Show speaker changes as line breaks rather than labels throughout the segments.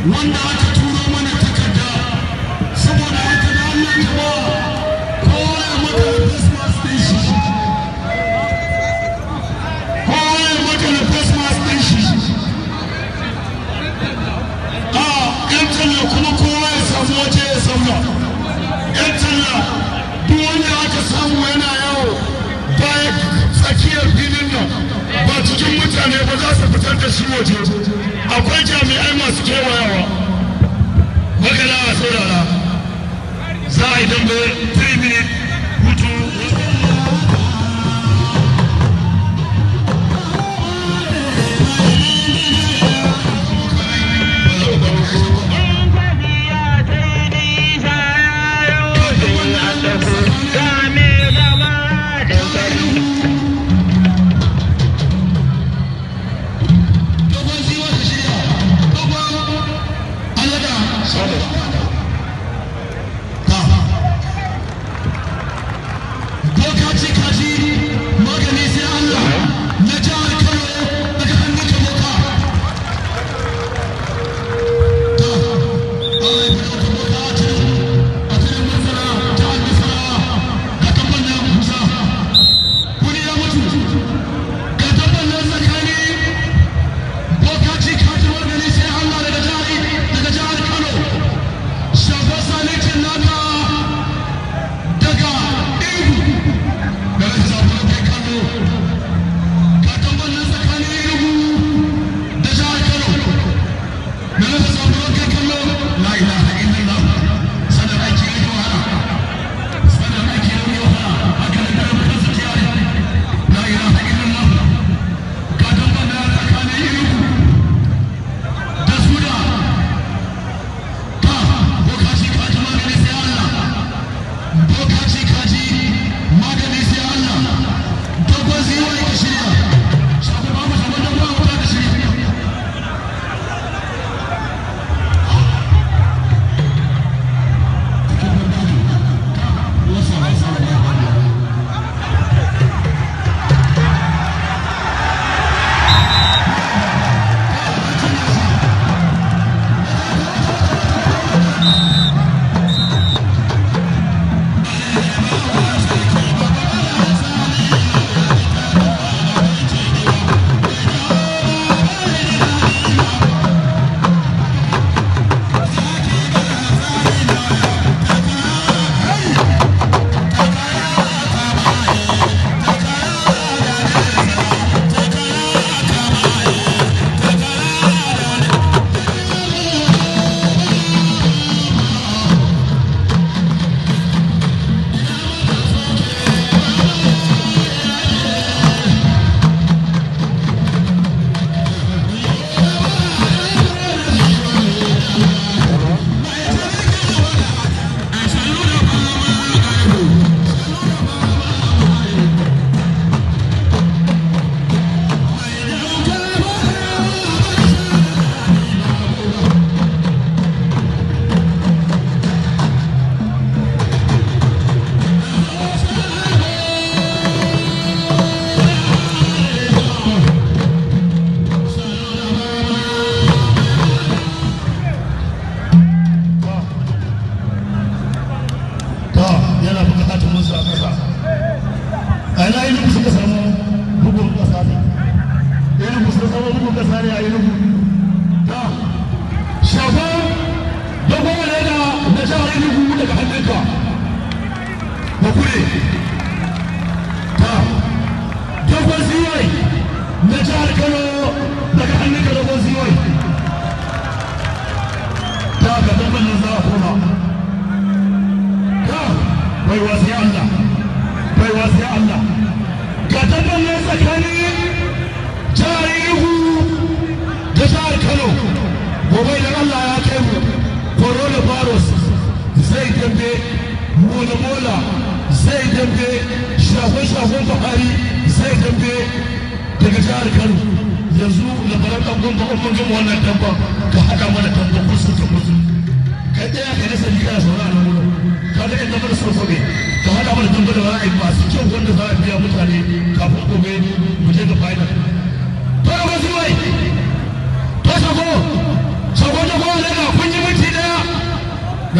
wanda aka turo mana takarda saboda haka da Allah jama'a kowa ya maka da face mask ɗin shi kowa ya maka da face mask ɗin shi a yan talla kuma kowa ya samu waje ya zauna yan talla duk wanda aka samu yana yawo baya tsakiyar filin nan ba cikin mutane ba za su fitar da shi waje akwai jami'ai masu kewayawa magana a saurara za a yi dambe 3 minute hutu
Shago, shago, shago,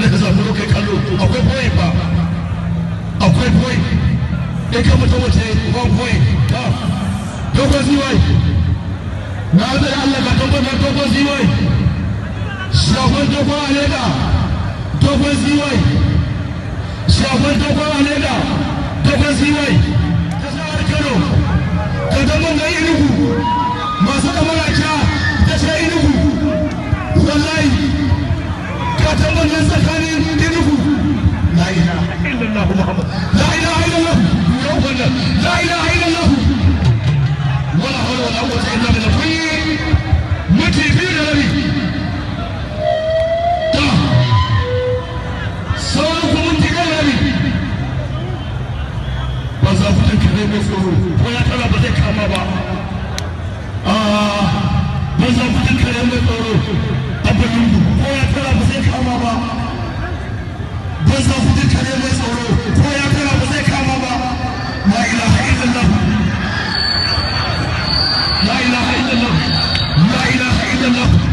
da ka zafi kai kallo akwai boye ba akwai boye in ka mutu wace one point ta dogon ziwai na zai Allah ka tabbatar dogon ziwai shafan dogon aleda dogon ziwai shafan dogon aleda dogon ziwai ta sa'ar kano ka zama ga inugu masu kamar ta ta sha inugu wallahi ka zama nan tsakanin inugu la ilaha illallah muhammad la ilaha illallah yau wannan la ilaha illallah wala hawla wala quwwata illa billah kun mutu biyu da rabi ta sauran ku mun tiga rabi ba za ku tanka ne mai tsoro ko ya tara ba zai kama ba a ba za ku tanka ne mai tsoro abin ko ya tara ba zai kama ba ba za ku tanka ne mai tsoro ko ya tara ba zai kama ba la ilaha illallah la ilaha illallah la ilaha illallah